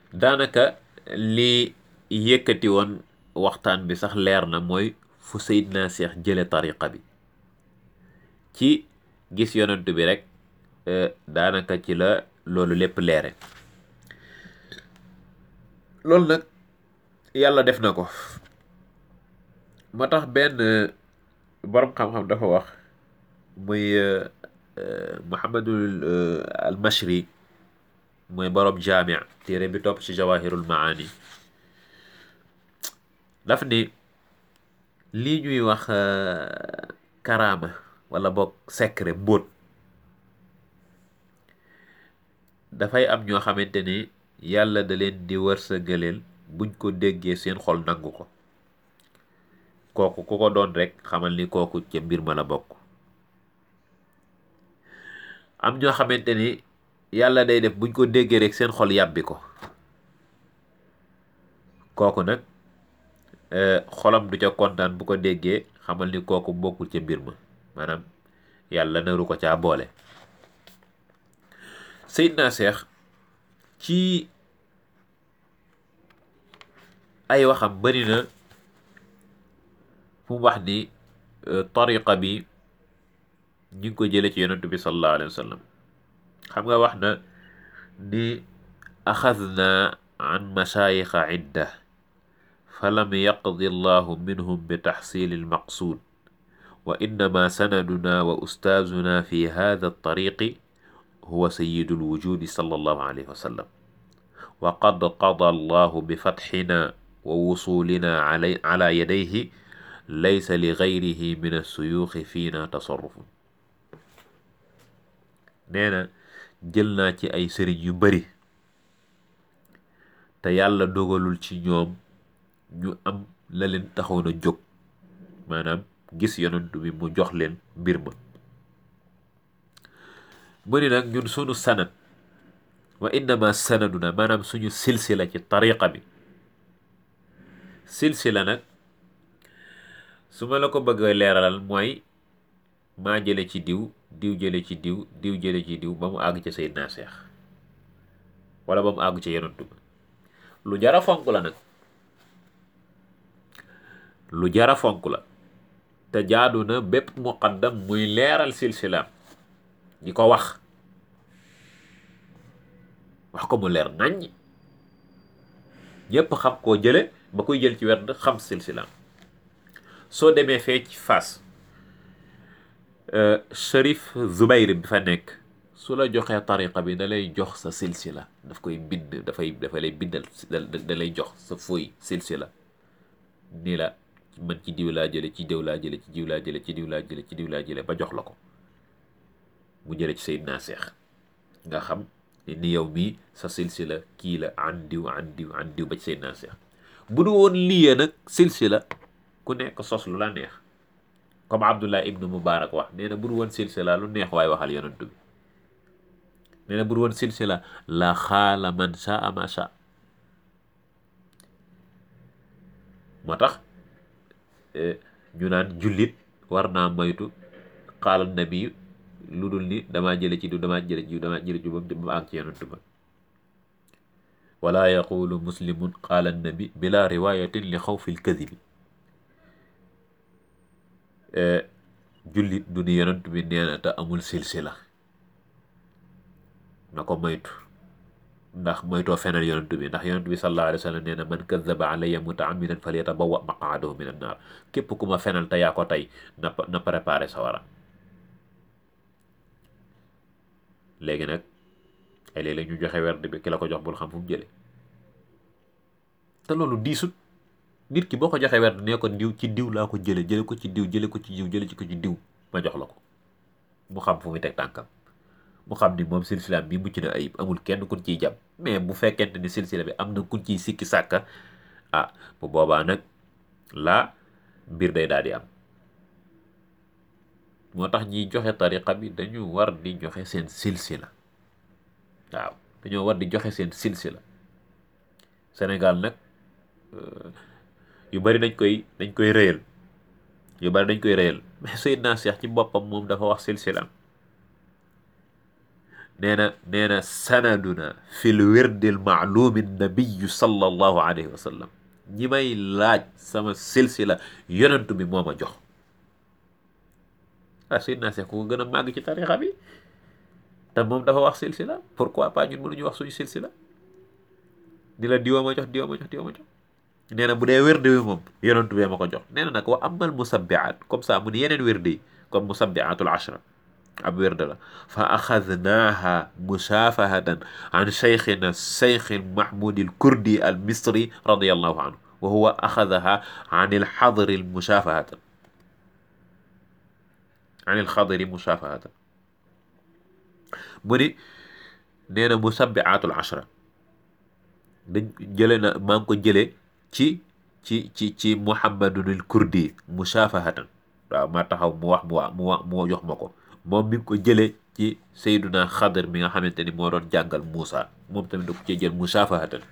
daanaka li yëkkati woon waxtaan bi sax leer na mooy fu Seydina Cheikh jële tariqa bi ci gis yonent bi rek daanaka ci la loolu lépp leere loolu nag yàlla def na ko moo tax benn borom xam-xam dafa wax muy Muhammadul al Mashri mooy borom jaamia téere bi topp ci jawahirul maani daf ni lii ñuy wax karaama wala boog secret mbóot dafay am ñoo xamante ni yàlla da leen di wërsëgaleel buñ ko déggee seen xol nangu ko kooku ku ko doon rek xamal ni kooku ca mbir ma la bokk am ñoo xamante ni yàlla day def buñ ko déggee rek seen xol yàbbi ko kooku nag xolam du ca kontaan bu ko déggee xamal ni kooku bokkul ca mbir ma maanaam yàlla naru ko caa boole Seydina Cheikh ci ay waxam bari na fu mu wax ni tariqa bi ñu ngi ko jële ci yonentu bi sallallahu alayhi wa sallam xam nga wax na ni axadna an mashayixa idda falam yaqdi allahu minhum bi taxsili almaqsuud wa innama sanaduna wa ustaazuna fi hada altariqi huwa sayidu alwujudi sallallahu alayhi wa sallam wa qad qada allahu bi fatxina wa wusulina ala yadayhi laysa li gayrihi min alsuyuuxi fiina tasarrufun nee na jël naa ci ay sëriñ yu bari te yàlla dogalul ci ñoom ñu am la leen taxoon a jóg maanaam gis yonent bi mu jox leen mbir ma mu ni nag ñun sunu sanad wa innama sanaduna maanaam suñu silsila ci tariqa bi silsila nag su ma la ko bëgg a leeralal mooy maa jële ci diw diw jële ci diw diw jële ci diw ba mu àgg ca Seydina Cheikh wala ba mu àgg ca yonent ba lu jara fonk la nag lu jara fonk la te jaadu na bépp muqaddam muy leeral silsilaam di ko wax wax ko mu leer naññ ñépp xam koo jële ba koy jël ci werd xam silsilaam soo demee fee ci Fass Cherif Zubayr bi fa nekk su la joxee tariqa bi da lay jox sa silsila daf koy bind dafay dafa lay bindal da lay jox sa fooy silsila ni la man ci diw laa jële ci diw laa jële ci diw laa jële ci diw laa jële ci diw laa jële ba jox la ko mu jële ci Seydina Cheikh nga xam ni yow mii sa silsila kii la an diw an diw an diw ba ci Seydina Cheikh bu du woon lii nag silsila ku nekk sos lu la neex comme Abdullah ibnu Mubarak wax nee na bu du woon silsila lu neex waaye waxal yonent bi nee na bu du woon silsila la xaala man shaa ma shaa moo tax ñu naan jullit war naa moytu xaala nabi lu dul ni damaa jële ci diw damaa jële ci diw damaa jële ci ba mu àgg ci yonent ba wala yaqulu muslimun qaala nabi bila riwayatin li xawfi lkadibi jullit du ni yonent bi nee na te amul silsila na ko moytu ndax moytoo fenal yonent bi ndax yonent bi sallallahu alayhi wa sallam nee na man kadaba alayya mutaamidan falyatabawa maqaadahu min annaar képp ku ma fenal te yaa ko tey na na préparé sa wara léegi nag ay léeg-léeg ñu joxe werd bi ki la ko jox bul xam fu mu jële te loolu diisut nit ki boo ko joxee werd nee ko diw ci diw laa ko jële jële ko ci diw jële ko ci diw jële ci ko ci diw ma jox la ko mu xam fu muy teg tànkam mu xam ni moom silsila bi mucc na ayib amul kenn kun ciy jàpp mais bu fekkente ni silsila bi am na kun ciy sikki sàkka ah bu boobaa nag laa mbir day daal di am moo tax ñiy joxe tariqa bi dañu war di joxe seen silsila waaw dañoo war di joxe seen silsila Sénégal nag yu bari dañ koy dañ koy rëyal yu bari dañ koy rëyal mais Seydina Cheikh ci boppam moom dafa wax silsilaam nee na nee na sanaduna fi l wirdi l maalumi nabiyu sallallahu alayhi wa sallam ñi may laaj sama silsila yonentu bi moo ma jox ah Seydina Cheikh ku ko gën a màgg ci tarixa bi te moom dafa wax silsila pourquoi pas ñun mënuñu wax suñu silsila di la diwa ma jox diwa ma jox diwa ma jox nee na bu dee wérde bi moom yonentu bee ma ko jox nee na nag wa amal musabbiat comme ça mu ni yeneen wérde yi comme musabbiatul ashra ab wérde la fa axadnaaha musaafahatan an cheikhina cheikh mahmoud al kurdi al misri radiallahu anhu wa huwa axadaha an il xadri musaafahatan an il xadri musaafahatan mu ni nee na musabbiatul ashra dañ jële na maa ngi ko jëlee ci ci ci ci muhammadunil kurdi musaafahatan waaw ma taxaw mu wax mu wax mu wax mu jox ma ko moom mi ngi ko jëlee ci sayduna xadar mi nga xamante ni moo doon jàngal Muusa moom tamit da ko cee jël musaafahatan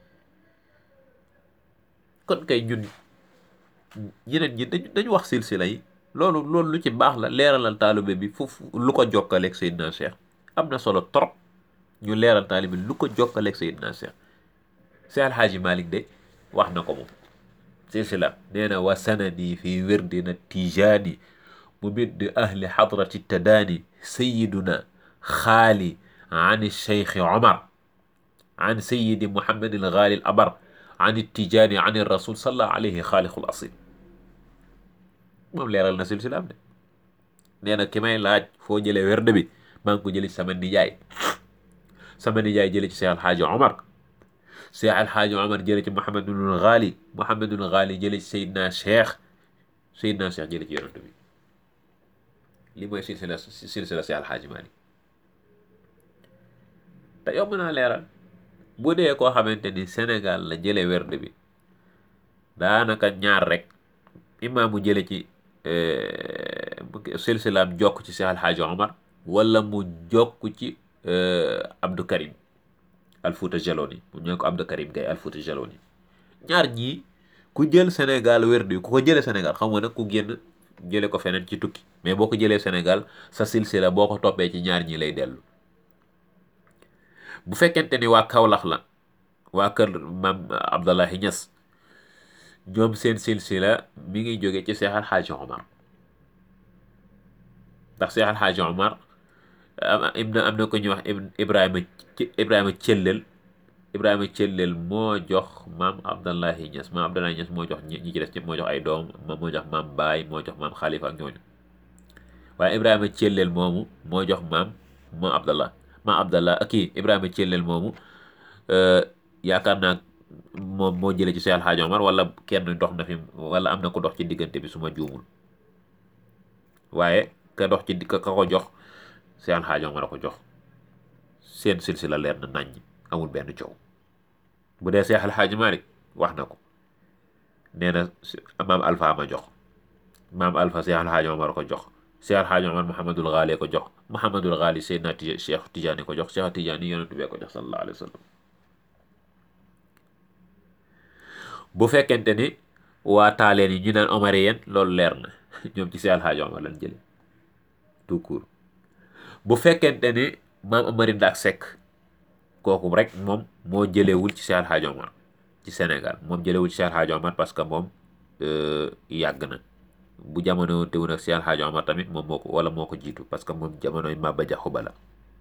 kon kay ñun ñeneen ñi dañ dañu wax silsila yi loolu loolu lu ci baax la leeralal taalibe bi foofu lu ko jokkaleeg sayduna Cheikh am na solo trop ñu leeral taalibe lu ko jokkaleeg sayduna Cheikh Cheikh Alhaaji Malick de wax na ko moom silsila nee na wa sanadi fi wirdina tijaani ممد أهل حضرة التداني سيدنا خالي عن الشيخ عمر عن سيد محمد الغالي الأبر عن التجاني عن الرسول صلى الله عليه خالق الأصيل moom leeral na silsila am de nee na ki may laaj foo jëlee werde bi maa ngi ko jëlee ci sama nijaay sama nijaay jëlee ci Cheikh Alhaaji Omar Cheikh Alhaaji Omar jëlee ci Mouhamadul Ghali Mouhamadul Ghali jëlee ci Seydina Cheikh Seydina Cheikh jëlee ci yonent bi li mooy silsila silsila si alxaaji Maalik te yomb naa leeral bu dee koo xamante ni Sénégal la jële werd bi daanaka ñaar rek imaam mu jële ci silsilaam jokk ci si alxaaji Omar wala mu jokk ci Abdou Karim Alfouta Jaloni mu ñoo ko Abdou Karim Gaye Alfouta Jaloni ñaar ñii ku jël Sénégal werd bi ku ko jële Sénégal xam nga nag ku génn jële ko feneen ci tukki mais boo ko jëlee Sénégal sa silsila boo ko toppee ci ñaar ñi lay dellu bu fekkente ni waa Kaolack la waa kër maam Abdallahi Niass ñoom seen silsila mi ngi jóge ci Cheikh Alhaaji Omar ndax Cheikh Alhaaji Omar am na am na ko ñuy wax Ibrahima Ibrahima Cellel Ibrahima Cellel moo jox maam Abdallahi Niass maam Abdallahi Niass moo jox ñi ci des ci moo jox ay doom moo jox maam Baay moo jox maam Khalifa ak ñooñu waaye Ibrahima Cellel moomu moo jox maam maam Abdallah maam Abdallah kii Ibrahima Cellel moomu yaakaar naa moom moo jëlee ci Cheikh Alhaaji Omar wala kenn dox na fi wala am na ko dox ci diggante bi su ma juumul waaye ka dox ci ka ko jox Cheikh Alhaaji Omar a ko jox seen silsila leer na naññ amul benn coow bu dee Cheikh Alhaaji Malick wax na ko nee na maam Alpha ma jox maam Alpha Cheikh Alhaaji Omar ko jox Cheikh Alhaaji Omar Mouhamadul Ghali ko jox Mouhamadul Ghali Seydina Cheikh Tidiane ko jox Cheikh Tidiane yonent bee ko jox sallallahu alayhi wa sallam bu fekkente ni waa taaleen yi ñu naan omarien loolu leer na ñoom ci Cheikh Alhaaji Omar lañ jële tout court bu fekkente ni maam Amari Ndaak Seck kooku rek moom moo jëlewul ci Cheikh Alhaaji Omar ci Sénégal moom jëlewul ci Cheikh Alhaaji Omar parce que moom yàgg na bu jamono teewul ak Cheikh Alhaaji Omar tamit moom moo ko wala moo ko jiitu parce que moom jamonoy Maba Jaxu Ba la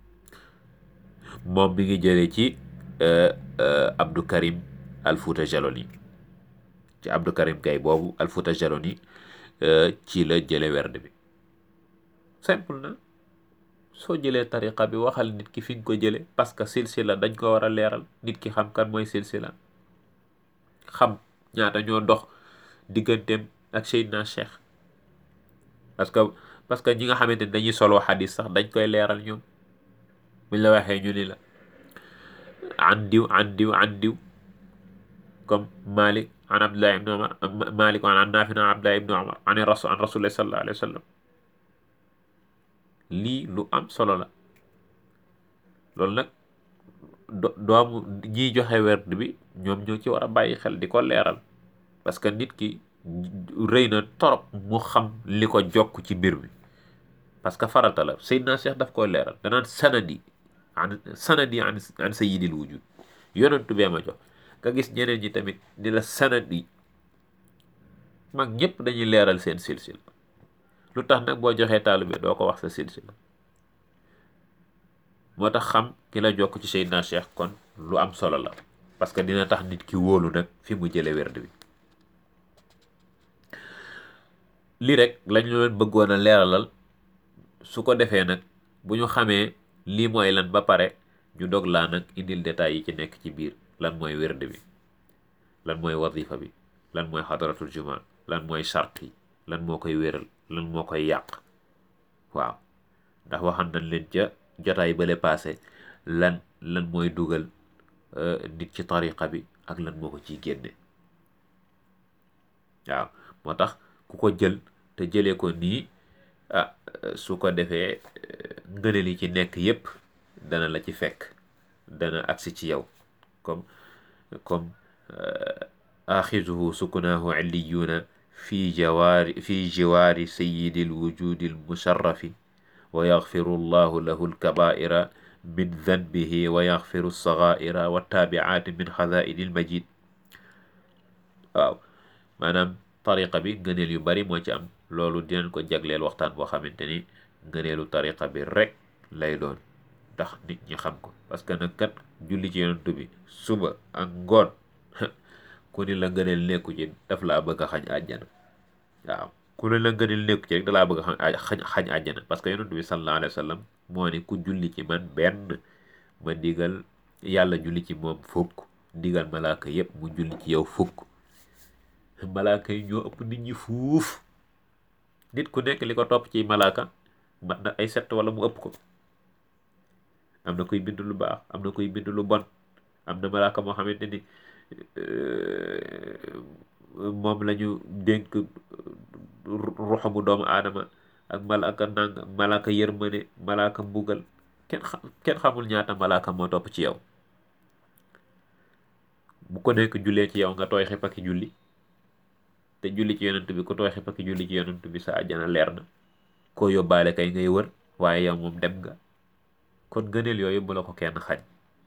moom mi ngi jëlee ci Abdou Karim Alfouta Jaloni ci Abdou Karim Gaye boobu Alfouta Jaloni ci la jële werd bi simple na soo jëlee tariqa bi waxal nit ki fi nga ko jële parce que silsila dañ ko war a leeral nit ki xam kan mooy silsila xam ñaata ñoo dox digganteem ak Seydina Cheikh parce que parce que ñi nga xamante ni dañuy soloo xadis sax dañ koy leeral ñoom buñ la waxee ñu ni la an diw an diw an diw comme Malik an Abdullah ibn Umar Malik an Nafi an Abdullah ibn Umar an rasul an rasulillah sallallahu alayhi wa sallam lii lu am solo la loolu nag doomu ñiy joxe werd bi ñoom ñoo ci war a bàyyi xel di ko leeral parce que nit ki rëy na torop mu xam li ko jokk ci mbir mi parce que farata la Seydina Cheikh daf koy leeral danaan sanadi an sanadi an an sayyidil wujud yonentu bee ma jox nga gis ñeneen ñi tamit ni la sanadi mag ñëpp dañuy leeral seen silsila lu tax nag boo joxee taalibe doo ko wax sa silsila moo tax xam ki la jokk ci Seydina Cheikh kon lu am solo la parce que dina tax nit ki wóolu nag fi mu jële werd bi lii rek lañu leen bëggoon a leeralal su ko defee nag bu ñu xamee lii mooy lan ba pare ñu dog laa nag indil détails yi ci nekk ci biir lan mooy werd bi lan mooy wazifa bi lan mooy xadaratul juma lan mooy chart yi lan moo koy wéral lan moo koy yàq waaw ndax waxan nañ leen ca jotaay bale passé lan lan mooy dugal nit ci tariqa bi ak lan moo ko ciy génne waaw moo tax ku ko jël te jëlee ko nii ah su ko defee ngëneel yi ci nekk yépp dana la ci fekk dana agsi ci yow comme comme axizuhu sukunaahu illiyuuna fi jawaari fi jiwaari sayidi alwujudi almusharrafi wa yaxfiru allahu lahu alkabaira min danbihi wa yaxfiru alsagaira wattaabiaati min xazaini almajid waaw maanaam tariqa bi ngëneel yu bari moo ci am loolu dinañ ko jagleel waxtaan boo xamante ni ngëneelu tariqa bi rek lay doon ndax nit ñi xam ko parce que nag kat julli ci yonent bi suba ak ngoon ku ni la ngëneel nekku ci daf laa bëgg a xañ àjjana waaw ku ni la ngëneel nekku ci rek da laa bëgg a xañ xañ àjjana parce que yonent bi sallallahu alayhi wa sallam moo ni ku julli ci man benn ma digal yàlla julli ci moom fukk digal malaaka yépp mu julli ci yow fukk malaaka yi ñoo ëpp nit ñi fuuf nit ku nekk li ko topp ci malaaka mat na ay sett wala mu ëpp ko am na koy bind lu baax am na koy bind lu bon am na malaaka moo xamante ni moom la ñu dénk ruxamu doomu aadama ak malaaka nàng ak malaaka yërmane malaaka mbugal kenn xam kenn xamul ñaata malaaka moo topp ci yow bu ko nekk jullee ci yow nga tooy xip ak julli te julli ci yonent bi ku tooy xip ak julli ci yonent bi sa àjjana leer na koo yóbbaale kay ngay wër waaye yow moom dem nga kon gëneel yooyu bu la ko kenn xañ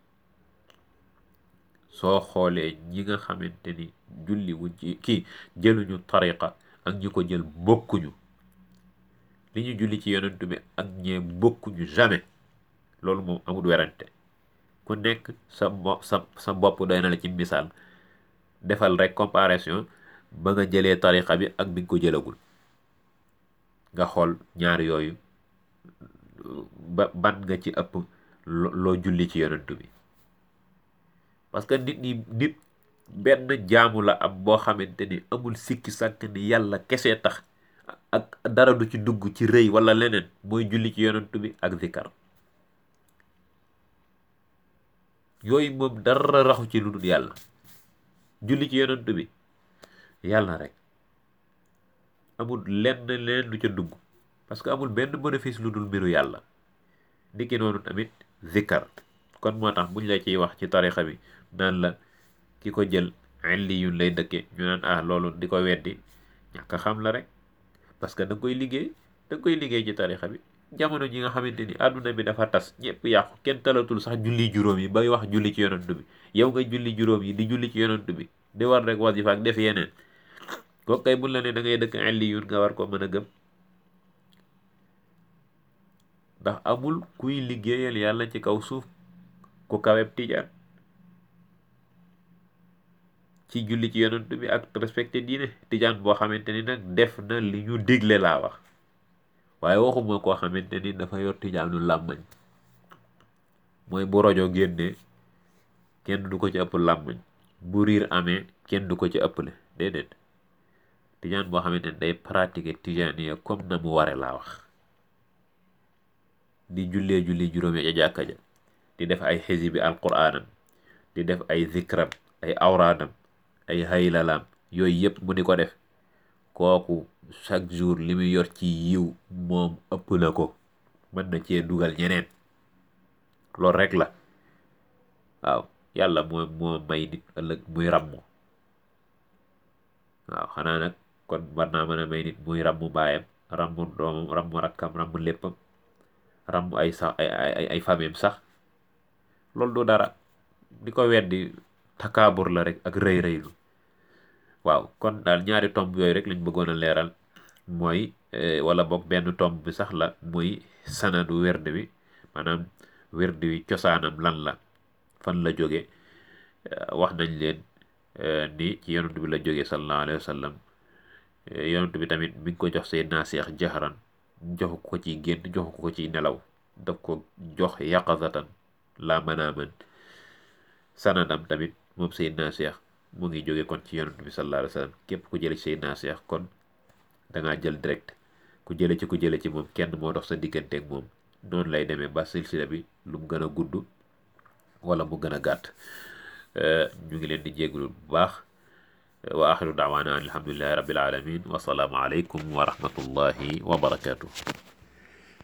soo xoolee ñi nga xamante ni julli wuñ ci kii jëluñu tariqa ak ñi ko jël bokkuñu li ñu julli ci yonent bi ak ñee bokkuñu jamais loolu moom amul werante ku nekk sa mo sa sa bopp doy na la ci misaal defal rek comparaison ba nga jëlee tariqa bi ak bi nga ko jëlagul nga xool ñaar yooyu ba ban nga ci ëpp loo julli ci yonent bi parce que nit ñi nit benn jaamu la am boo xamante ni amul sikki sàkk ni yàlla kese tax ak dara du ci dugg ci rëy wala leneen mooy julli ci yonent bi ak zikar yooyu moom dara raxu ci lu dul yàlla julli ci yonent bi yàlla rek amul lenn leneen lu ca dugg parce que amul benn bénéfice lu dul mbiru yàlla niki noonu tamit zikar kon moo tax buñ la ciy wax ci tarixa bi naan la ki ko jël illi yun lay dëkke ñu naan ah loolu di ko weddi ñàkk xam la rek parce que da nga koy liggéey da nga koy liggéey ci tarixa bi jamono ji nga xamante ni àdduna bi dafa tas ñëpp yàqu kenn talatul sax julli juróom yi bay wax julli ci yonent bi yow nga julli juróom yi di julli ci yonent bi di war rek wasifa ak def yeneen kooku kay buñ la ne da ngay dëkk illi yun nga war ko mën a gëm ndax amul kuy liggéeyal yàlla ci kaw suuf ku kaweb tijaan ci julli ci yonent bi ak respecté diine tijaan boo xamante ni nag def na li ñu digle laa wax waaye waxuma koo xamante ni dafa yor tijaanu làmmañ mooy bu rojo génnee kenn du ko ci ëpp làmmañ bu riir amee kenn du ko ci ëpple déedéet tijaan boo xamante ni day pratiquer tijaaniya comme na mu ware laa wax di jullee julli juróomi ca jàkka ja di def ay xisibi alquraanam di def ay zikram ay awraadam ay haylalaam yooyu yëpp mu di ko def kooku chaque jour li muy yor ci yiw moom ëpp na ko mën na cee dugal ñeneen loolu rek la waaw yàlla moo moo may nit ëllëg muy ràmm waaw xanaa nag kon war naa mën a may nit muy ràmm baayam ràmm doomam ràmm rakkam ràmm léppam ràmm ay sax ay ay ay fameem sax loolu du dara di ko weddi takaabur la rek ak rëy rëylu waaw kon daal ñaari tomb yooyu rek lañ bëggoon a leeral mooy wala boog benn tomb bi sax la muy sanadu werd bi maanaam werd wi cosaanam lan la fan la jóge wax nañ leen ni ci yonent bi la jóge sallallahu alayhi wa sallam yonent bi tamit mi ngi ko jox Seydina Seex jaxaran joxu ko ci gént joxu ko ci nelaw daf ko jox yaqazatan la manaaman sanadam tamit moom Seydina Seex mu ngi jóge kon ci yonent bi sallallahu alayhi wa sallam képp ku jële ci Seydina Seex kon dangaa jël direct ku jële ci ku jële ci moom kenn moo dox sa digganteeg moom noonu lay demee ba silsila bi lu mu gën a gudd wala mu gën a gàtt ñu ngi leen di jégalu bu baax wa axiru daawaana an alhamdulillahi rabbil alamin wa salaamu aleykum wa rahmatullahi wa barakatuh